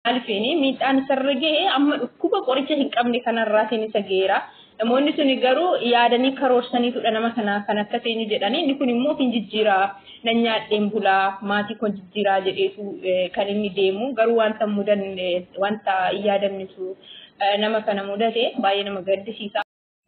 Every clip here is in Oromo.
Alfiini miidhaan isarra ga'e amma dhukkuba qoricha hin qabne kanarraatiin isa ga'eera. Namoonni suni garuu yaadanii karoorsaniitudha nama kana kan akka seenyu jedhanii inni kun immoo hin jijjiiraa nan nyaadheen bulaa maatii kun jijjiiraa jedheetu kan inni deemu garuu wanta mudan wanta hin yaadamnitu nama kana mudate baay'ee nama gaddisiisa.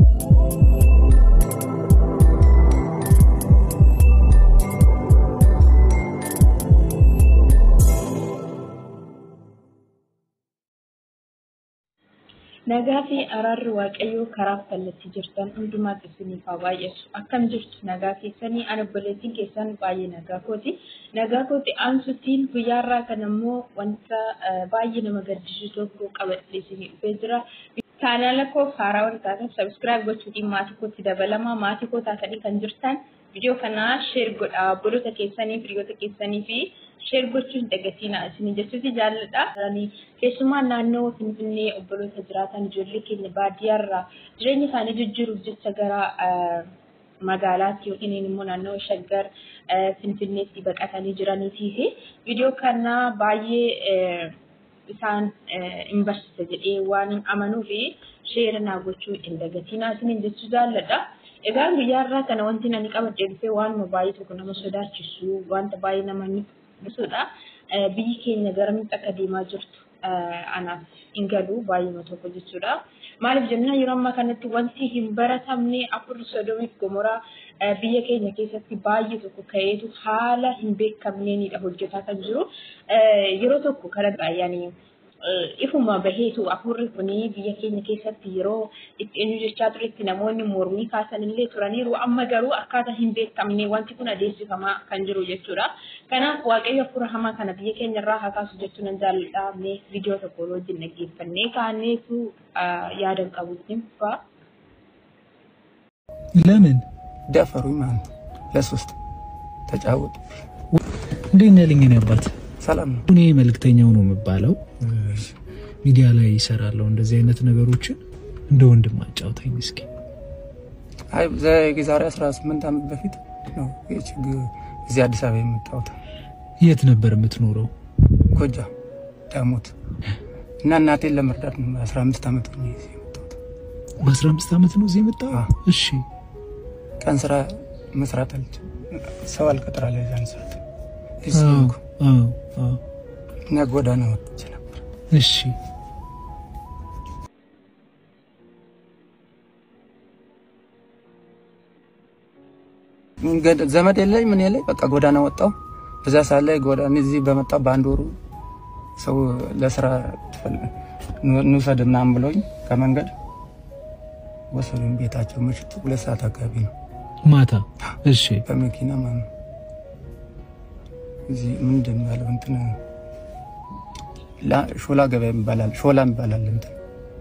Nagaa fi araarri waaqayyoo karaaf kallattii jirtan hundumaatti isiniif haa baay'atu. Akkam jirtu nagaa keessanii ani obboleettiin keessan baay'ee nagaa kooti. Nagaa kooti aansutiin guyyaarraa kan ammoo wanta baay'ee nama gaddisiisu tokko qabadhee isinii dhufee jira. Chaanaala koo haaraa wal taatan sabiskiraayib gochuudhaan maatii kootti dabalamaa maatii koo taatanii kan jirtan viidiyoo kana sheer godhaa obboloota keessanii firiyoota keessanii fi sheer gochuun dagatiina isin jechuuti jaalladha. Keessumaa naannoo Finfinnee obboloota jiraatan ijoollee keenya baadiyyaarraa jireenya isaanii jijjiiruuf jecha gara magaalaatti yookiin immoo naannoo shaggar Finfinneetti baqatanii jiraniitii fi viidiyoo kana baay'ee isaan hin barsiisa jedhee waan hin amanuu fi sheera naa gochuu hin dagatiina isin jechuu jaalladha. Egaa guyyaarraa kana wanti ani qabadhee dhufee waanuma baay'ee tokko nama sodaachisu wanta baay'ee nama ibsudha. Biyyi keenya garamitti akka deemaa jirtu anaaf hin galu baay'uma tokko jechuudha. Maaliif jennaan yeroo ammaa kanatti wanti hin baratamne afur sodomiif gomoraa biyya keenya keessatti baay'ee tokko ka'eetu haala hin beekamneenidha hojjetaa kan jiru. Yeroo tokko kana baay'anii ifuma baheetu afurri kuni biyya keenya keessatti yeroo itti eenyu jechaa turetti namoonni mormii kaasan illee turaniiru amma garuu akkaataa hin beekamne wanti kun adeemsifamaa kan jiru jechuudha. Kanaaf waaqayyo afura hamaa kana biyya keenya irraa haa kaasu jechuu nan jaalladha. Mee viidiyoo tokko wajjin dhaggeeffannee kaaneetu yaadan qabutti faa. ለምን ደፈሩኝ ማለት ነው። ለሶስት ተጫወጡ። እንዴት ነህ ልኝ አባት? ሰላም ነው። እኔ መልእክተኛው ነው የምባለው። ሚዲያ ላይ ይሰራለሁ እንደዚህ አይነት ነገሮችን እንደ ወንድም አጫውተኝ እስኪ። አይ የዛሬ 18 ዓመት በፊት ነው ይህ ችግር እዚህ አዲስ አበባ የመጣሁት የት ነበር የምትኖረው? ጎጃም ዳሞት እና እናቴን ለመርዳት ነው 15 ዓመት ሆኜ እዚህ የመጣሁት። በ15 ዓመት ነው እዚህ የመጣው? አዎ። እሺ ቀን ስራ መስራት አልችልም። ሰው አልቀጥራለ ዛን ሰዓት አዎ፣ እዚህ ሆንኩ አዎ፣ አዎ። እና ጎዳና ወጥቼ ነበር። እሺ ገድ- ዘመድ የለኝ ምን የለኝ በቃ ጎዳና ወጣው። በዛ ሰዓት ላይ ጎዳና እዚህ በመጣ በአንድ ወሩ ሰው ለስራ ትፈል- እንውሰድ ምናምን ብለውኝ ከመንገድ ወሰዱኝ ቤታቸው። ምሽት ሁለት ሰዓት አካባቢ ነው ማታ። እሺ በመኪና ማለት ነው። እዚህ ምንድን ነው ያለው እንትን ላ- ሾላ ገበያ ይባላል፣ ሾላ ይባላል እንትን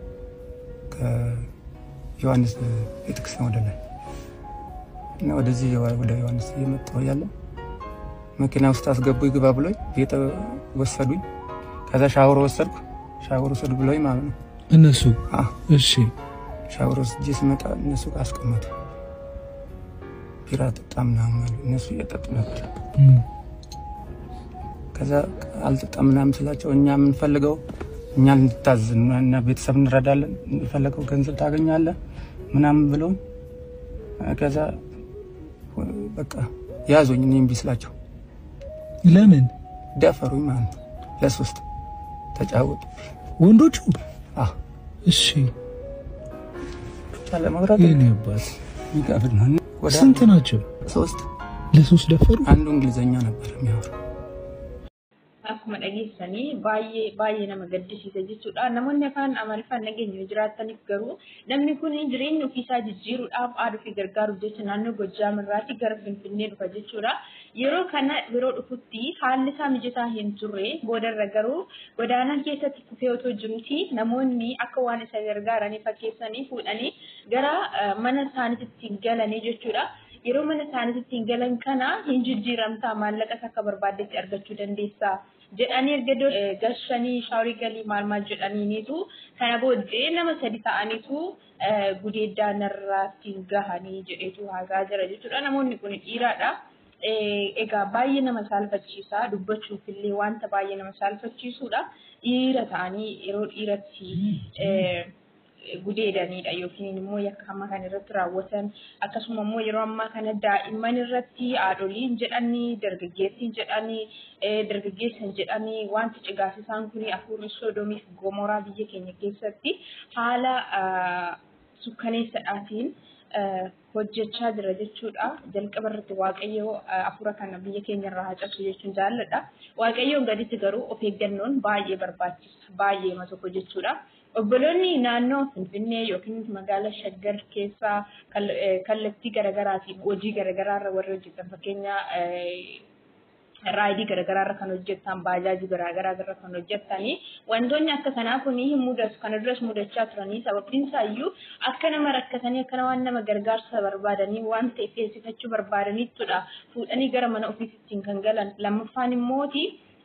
ከዮሐንስ ቤተክርስቲያን ወደ ላይ እና ወደዚህ ወደ ዮሐንስ እየመጣሁ ያለ መኪና ውስጥ አስገቡ ይግባ ብሎኝ ቤት ወሰዱኝ። ከዛ ሻወር ወሰድኩ። ሻወር ወሰዱ ብሎኝ ማለት ነው። እነሱ አ እሺ ሻወር ወስጄ ስመጣ እነሱ ጋር አስቀመጡ። ቢራ ጠጣ ምናምን አሉ። እነሱ እየጠጡ ነበር። እም፣ ከዛ አልጠጣም ምናምን ስላቸው እኛ የምንፈልገው እኛ እንድታዝ እና ቤተሰብ እንረዳለን፣ የፈለገው ገንዘብ ታገኛለህ ምናምን ብለው ከዛ በቃ ያዞኝ። እኔ እምቢ ስላቸው ለምን ደፈሩኝ ማለት ነው። ለሶስት ተጫወጡ። ወንዶቹ? አዎ እሺ ብቻ ለመብራት የኔ አባት የሚከብድ ነው። ወደ ስንት ናቸው? ሶስት ለሶስት ደፈሩ? አንዱ እንግሊዘኛ ነበር የሚያወራ Akkuma dhageessanii baay'ee baay'ee nama gaddisiisa jechuudha. Namoonni afaan Amaariffaan nageenya jiraataniif garuu namni kun jireenya ofiisaa jijjiiruudhaaf haaduu fi gargaaruuf jecha naannoo Gojjaam irraatii gara Finfinnee dhufa jechuudha. Yeroo kana yeroo dhufutti haalli isaa mijataa hin turre boodarra garuu godaanaa keessatti kufee otoo jirti namoonni akka waan isa gargaaranii fakkeessanii fuudhanii gara eh, mana isaaniitti galanii jechuudha. Yeroo mana isaaniitti galan kana hin jijjiiramtaa maallaqas akka barbaaddetti argachuu dandeessaa. jedhanii erga iddoo eh, gashanii shaaworii galii maal maal jedhaniinitu kana booddee nama sadi ta'aniitu eh, gudeeddaa narraatti gahanii jedheetu haasaa jira jechuudha. Namoonni kun dhiiraadha. Eh, Egaa baay'ee nama saalfachiisa dubbachuuf illee wanta baay'ee nama saalfachiisudha. dhiira ta'anii yeroo dhiiratti gudeedanidha yookiin immoo yakka hamma kan irratti raawwatan akkasuma immoo yeroo ammaa kana daa'imman irratti haadholiin jedhanii dargaggeessiin jedhanii dargaggeessan jedhanii wanti cigaasisaan kun afuurri sodoomiif gomoraa biyya keenya keessatti haala sukkaneessadhaatiin hojjechaa jira jechuudha. Jalqaba irratti Waaqayyo afuura kana biyya keenya irraa haacasu jechuun jaalladha. Waaqayyoon gaditti garuu of eeggannoon baay'ee barbaachisa. Baay'eema tokko jechuudha. Obboloonni naannoo Finfinnee yookiin magaalaa Shaggar keessaa kallattii garaagaraatiin hojii garaagaraarra warri hojjetan fakkeenya raayidii garaagaraarra kan hojjetan baajaajii garaagaraarra kan hojjetanii wantoonni akka kanaa kun hin mudatu kana duras mudachaa turanii sababiin isaayyuu akka nama rakkatanii akka waan nama gargaarsa barbaadanii waan ta'e feesifachuu barbaadanittudha fuudhanii gara mana ofiisittiin kan galan lammaffaan immooti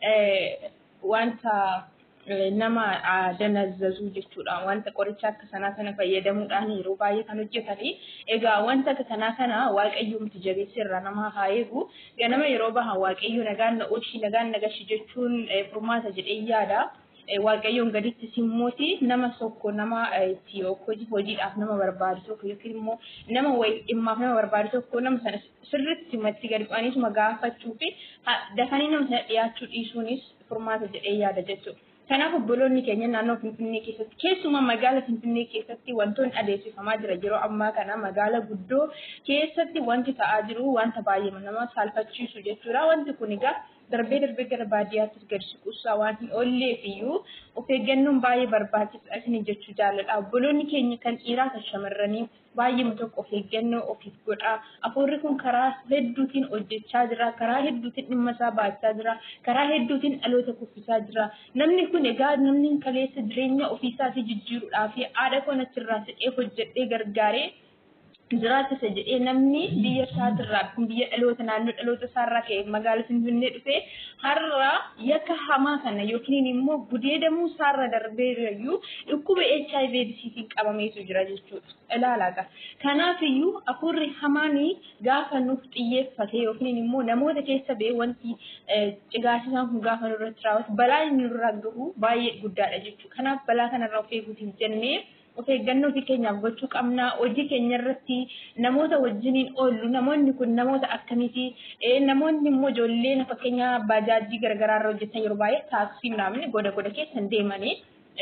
wanta nama danazzazu jechuudha. Wanta qoricha akka sanaa kana fayyadamuudhaan yeroo baay'ee kan hojjetanii. Egaa wanta akka sanaa kana waaqayyoomti jabeessa irraa nama haa eegu. Ganama yeroo bahan waaqayyo nagaan na oolchi nagaan na gashi jechuun furmaata jedhee yaada. Waaqayyoon gaditti simmooti nama tokko nama itti hojiidhaaf nama barbaadu tokko yookiin immoo nama wayii dhimmaaf nama barbaadu tokko nama sana sirriitti matti gadi bu'aniisuma gaafachuu fi dafanii nama sana dhiyaachuu dhiisuunis furmaata jedhee yaada jechuudha. Kanaaf obboloonni keenya naannoo Finfinnee keessatti keessumaa magaalaa Finfinnee keessatti wantoonni adeemsifamaa jira yeroo ammaa kana magaalaa guddoo keessatti wanti ta'aa jiru wanta baay'ee nama saalfachiisu jechuudha. Wanti kun egaa darbee darbee gara baadiyyaattis gadi siquusaa waan hin oolleef iyyuu of eeggannoon baay'ee barbaachisaa isin jechuu jaalladha. Obboloonni keenya kan dhiiraa kan shamarranii baay'eema tokko of eeggannoo ofiif godha. Afuurri kun karaa hedduutiin hojjechaa jira. Karaa hedduutiin dhimma isaa baachaa jira. Karaa hedduutiin dhaloota kuffisaa jira. Namni kun egaa namni kaleessa jireenya ofiisaatii jijjiiruudhaaf haadha koon achirraa siqee hojjedhee gargaaree jiraachisa jedhee namni biyya isaatirraa biyya dhaloota naannoo dhaloota isaarraa ka'e magaalaa Finfinnee dhufee har'a yakka hamaa kana yookiin immoo gudeedamuu isaarra darbeerayyuu dhukkuba HIV AIDSiitiin qabameetu jira jechuudha. Ilaalaa Kanaaf iyyuu afuurri hamaan gaafa nuuf xiyyeeffate yookiin immoo namoota keessa ba'e wanti cigaasisaan kun gaafa nurratti raawwatu balaa inni nurraa gahu baay'ee guddaadha jechuudha. Kanaaf balaa kanarraa of eeguutiif jennee of eeggannoo fi keenyaaf gochuu qabna. Hojii keenya irratti namoota wajjiniin oollu namoonni kun namoota akkamiiti? Namoonni immoo ijoolleen fakkeenya baajaajii garaagaraa irra hojjetan yeroo baay'ee taaksii naamni goda goda keessan deemanii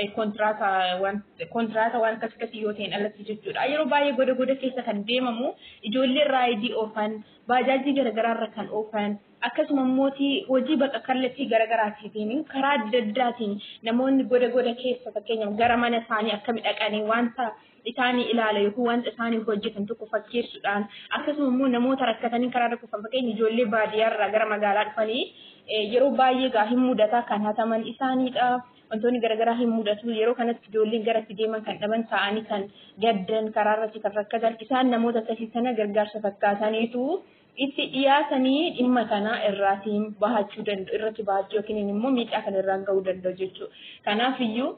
kontiraata waan akkas akkasii yoo ta'in alatti jechuudha. Yeroo baay'ee goda goda keessa kan deemamu ijoolleen raayidii oofan baajaajii garaagaraa irra kan oofan akkasuma immoo hojii bakka kallattii garaagaraatiin karaa adda addaatiin namoonni goda goda keessa fakkeenyaaf gara mana isaanii akkami dhaqanii wanta isaanii ilaala yookiin wanta isaanii hojjetan tokko fakkeessuudhaan akkasuma immoo namoota rakkatanii karaa dhukkufan fakkeenya ijoollee baadiyyaarraa gara magaalaa dhufanii yeroo baay'ee gaa hin mudata kan hataman isaaniidha. Wantoonni garaagaraa hin mudatu yeroo kanatti ijoolleen garatti deeman kan dhaban ta'anii kan gaddan karaa irratti kan rakkatan isaan namoota akkasii sana gargaarsa fakkaataniitu itti dhiyaatanii dhimma kana irraatiin bahachuu danda'u irratti bahachuu yookiin immoo miidhaa kan irraan gahuu danda'u jechuudha. Kanaaf iyyuu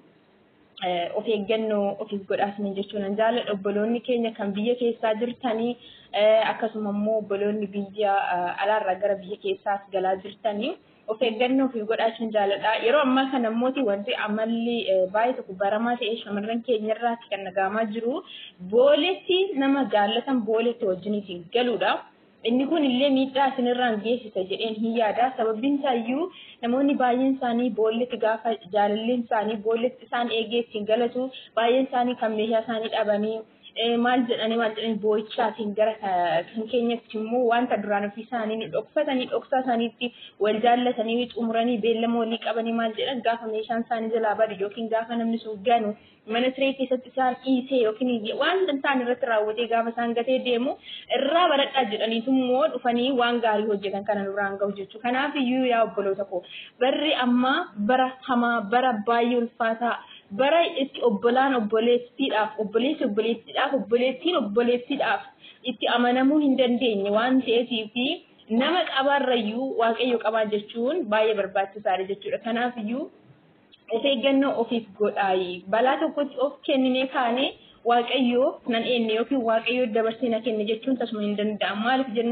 of eeggannoo ofiif godhaasanii jechuun an jaalladha obboloonni keenya kan biyya keessaa jirtanii akkasuma immoo obboloonni biyya alaarraa gara biyya keessaas galaa jirtanii. of eeggannoo fi godhaachuun jaalladha. Yeroo ammaa kana immoo wanti amalli baay'ee tokko baramaa ta'ee shamarran keenya irraatti kan dhagahamaa jiru booletti nama jaallatan booletti wajjiniitiin galuudha. Inni kun illee miidhaa isinirraan geessisa jedheen hin yaada. Sababbiin isaa iyyuu namoonni baay'een isaanii boolletti gaafa jaalalleen isaanii boolletti isaan eegee ittiin galatu baay'een isaanii kan meeshaa isaanii dhabanii maal jedhanii maal jedhanii boo'ichaatiin gara kan keenyatti immoo wanta duraan ofii isaanii dhokfatanii dhoksaa isaaniitti wal jaallatanii xumuranii beellama walii qabanii maal jedhan gaafa meeshaan isaanii jalaa badu yookiin gaafa namni sun ganu mana siree keessatti isaan dhiisee yookiin wanta isaan irratti raawwatee gaafa isaan gatee deemu irraa baradhaa jedhaniitu immoo dhufanii waan gaarii hojjetan kana duraan gahu jechuudha. Kanaaf iyyuu yaa obboloota koo barri ammaa bara hamaa bara baay'ee ulfaataa bara itti obbolaan obboleettiidhaaf obboleessi obboleettiidhaaf obboleettiin obboleettiidhaaf itti amanamuu hin dandeenye waan ta'eef nama qabaarrayyuu waaqayyo qabaa jechuun baay'ee barbaachisaadha jechuudha. Kanaaf iyyuu of eeggannoo ofiif godhaayi. Balaa tokkotti of kenninee kaanee waaqayyoo nan eenye yookiin waaqayyoo dabarsee na kenne jechuun tasuma hin danda'amu. Maaliif jennaan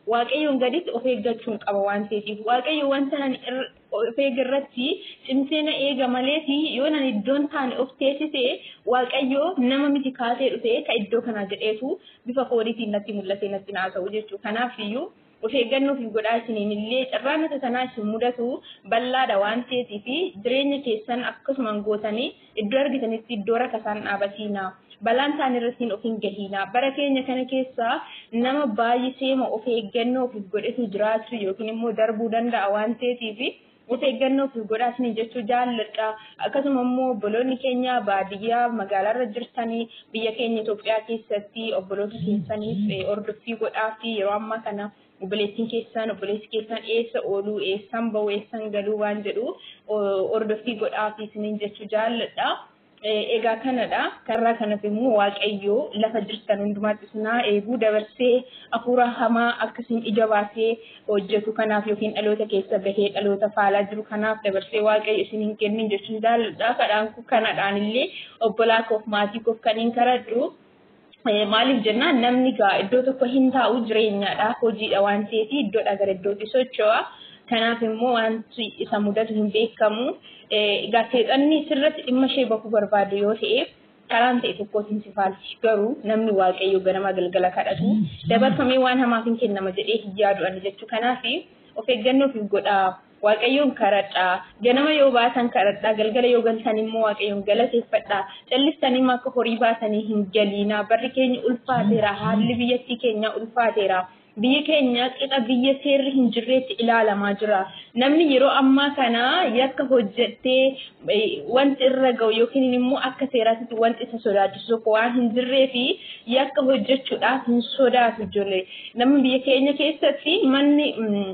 waaqayyoon gaditti of eeggachuun qaba waan ta'eef waaqayyo wanta ani of eegirratti cimsee na eega maleeti yoo nan iddoon taane of teessise waaqayyo nama miti kaasee dhufe ka iddoo kana jedheetu bifa koodiitiin natti mul'ate natti naasa'u jechuudha. Kanaaf iyyuu of eeggannoo fi godhaa isiniin illee carraan akka sanaa isin mudatu bal'aadha waan ta'eetii fi jireenya keessan akkasumaan gootanii iddoo argitanitti iddoo rakka isaan dhaabatiina. Balaan isaan irratti of hin gahiina. Bara keenya kana keessa nama baay'iseema of eeggannoo fi godhetu jiraachuu yookiin immoo darbuu danda'a waan ta'eetiif of eeggannoo fi godhaa isin jechuu jaalladha. Akkasuma immoo obboloonni keenya baadiyyaa magaalaarra jirtanii biyya keenya Itoophiyaa keessatti obboloota keessaniif hordoffii godhaa fi yeroo ammaa kana obboleettiin keessan obboleessi keessan eessa ooluu eessan bahu eessan galuu waan jedhu hordoffii godhaa fi isiniin jechuu jaalladha. Egaa kanadha. Karraa kanaaf immoo Waaqayyoo lafa jirtan hundumaatti isinaa eeguu dabarsee hafuura hamaa akkasiin ija baasee hojjetu kanaaf yookiin dhaloota keessa bahee dhaloota faalaa jiru kanaaf dabarsee Waaqayyo isin hin kennin jechuun jaalladha. Kadhaan kanadhaan illee obbolaa koof maatii koof kan hin kadhadhu. Maaliif jennaan namni gaa iddoo tokko hin taa'u jireenyaadha hojiidha waan ta'eef iddoodha gara iddootti socho'a. Kanaaf immoo wanti isa mudatu hin beekamu. Egaa seexanni sirratti dhimma ishee bakuu barbaadu yoo ta'e karaan ta'e tokkootiin si faalti. Garuu namni waaqayyo ganama galgala kadhatu dabarfamee waan hamaaf hin kennama jedhee hin yaadu ani jechuu. Kanaaf of eeggannoo fi godhaa. Waaqayyoon kadhadhaa. Ganama yoo baatan kadhadhaa. Galgala yoo galtan immoo waaqayyoon galateeffadhaa. Callistanii akka horii baatanii hin galiina. Barri keenya ulfaateera. Haalli biyyattii keenya ulfaateera. Biyyi keenya qixa biyya seerri hin jirreetti ilaalamaa jira. Namni yeroo ammaa kana yakka hojjettee wanti irra ga'u yookiin immoo akka seeraatti wanti isa sodaachisu tokko waan hin jirree fi yakka hojjechuudhaaf hin sodaatu ijoollee. Namni biyya keenya keessatti manni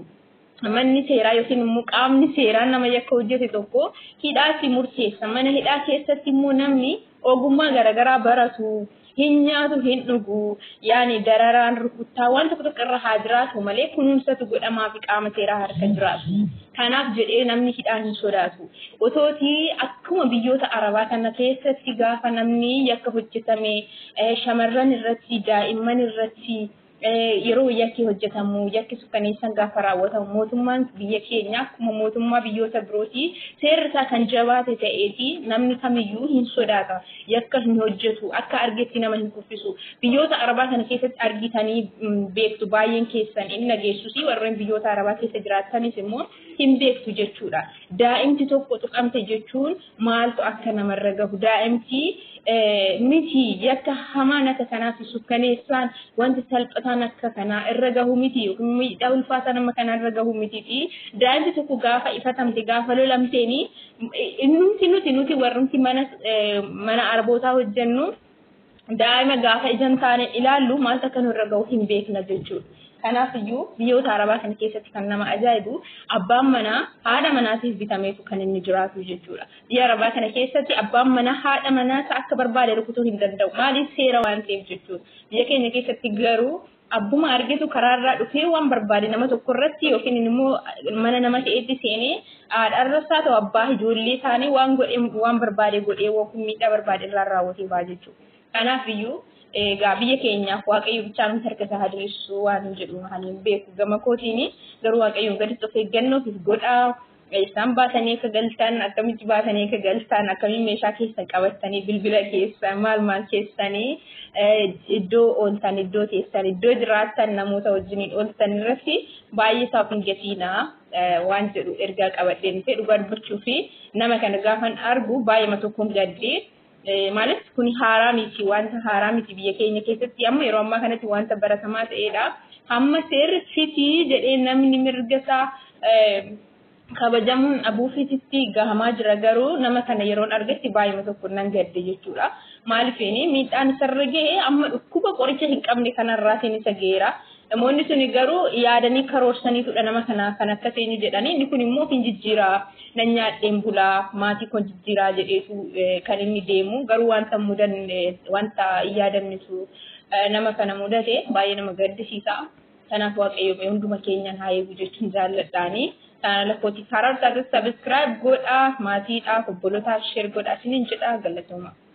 manni seeraa yookiin immoo qaamni seeraa nama yakka hojjete tokko hidhaatti murteessa. Mana hidhaa keessatti immoo namni ogummaa garaagaraa baratu. hin nyaatu hin dhugu yaani dararaan rukuttaa waan tokko tokko irra haa jiraatu malee kunuunsatu godhamaa fi qaama seeraa harka jiraatu. Kanaaf jedhee namni hidhaa hin sodaatu. Otootii akkuma biyyoota arabaa kana keessatti gaafa namni yakka hojjetame shamarran irratti daa'imman irratti yeroo yakki hojjetamu yakki sukkaneessan gaafa raawwatamu mootummaan biyya keenya akkuma mootummaa biyyoota birooti seerri isaa kan jabaate ta'eeti namni kamiyyuu hin sodaata yakka hin hojjetu akka argetti nama hin kuffisu biyyoota arabaa kana keessatti argitanii beektu baay'een keessan inni nageessusi warreen biyyoota arabaa keessa jiraatanis immoo hin beektu jechuudha daa'imti tokko tuqamte jechuun maaltu akka namarra gahu daa'imti miti yakka hamaan akka kanaa fi sukkaneessaan wanti salphataan akka kanaa irra gahu miti yookiin miidhaa ulfaataa nama kanaa irra gahu miti fi daa'imti tokko gaafa ifatamte gaafa lolamteeni innumti nuti nuti warrumti mana mana arbootaa hojjennu daa'ima gaafa ijaan taane ilaallu maaltu akka nurra gahu hin beekna jechuudha. Kanaaf iyyuu biyyoota arabaa kana keessatti kan nama ajaa'ibu abbaan manaa haadha manaatiif bitameetu kan inni jiraatu jechuudha. Biyya arabaa kana keessatti abbaan manaa haadha manaas akka barbaade rukutuu hin danda'u. Maaliif seera waan ta'eef jechuudha. Biyya keenya keessatti garuu abbuma argitu karaarraa dhufee waan barbaade nama tokko irratti yookiin immoo mana nama ta'etti seenee haadharras haa ta'u abbaa ijoollee isaanii waan godhee waan barbaade godhee yookiin miidhaa barbaade irraa raawwatee ba'a jechuudha. Kanaaf iyyuu egaa biyya keenyaaf waaqayyo bichaa nuti harka isaa diriirsu waan jedhu haliin beeku gama kootiin garuu waaqayyoon gaditti of eeggannoo fi godhaa isaan baatanii akka galtan akkamitti baatanii akka galtan akkamitti meeshaa keessan qabattanii bilbila keessan maal maal keessanii iddoo ooltan iddoo teessan iddoo jiraattan namoota wajjiniin ooltan irratti baay'ee isaaf hin gatiinaa waan jedhu ergaa qabadheen ta'e dhugaa dubbachuu fi nama kana gaafan argu baay'ee tokkoon gaddee Maalis kun haaraa miti wanta haaraa miti biyya keenya keessatti amma yeroo ammaa kanatti wanta baratamaa ta'edha. Hamma seerri fitii jedhee namni mirga isaa kabajamuun abuufititti gahamaa jira garuu nama kana yeroon argetti baay'ee tokko nan gadde jechuudha. Maaliifini miidhaan isarra ga'e amma dhukkuba qoricha hin qabne kanarraatiin isa ga'eera. Namoonni suni garuu yaadanii karoorsaniitudha nama kana kan akka seeni jedhanii inni kun immoo hin jijjiiraa nan nyaadheen bulaa maatii kun jijjiiraa jedheetu kan inni deemu garuu wanta mudan wanta hin yaadamnitu nama kana mudate baay'ee nama gaddisiisa. Kanaaf waaqayyo hunduma keenyan haa eegu jechuun jaalladhaani. Chaanala kootii karaa irratti sabiskiraayib godhaa maatiidhaaf obbolootaaf sheer godhaa isiniin jedhaa galatooma.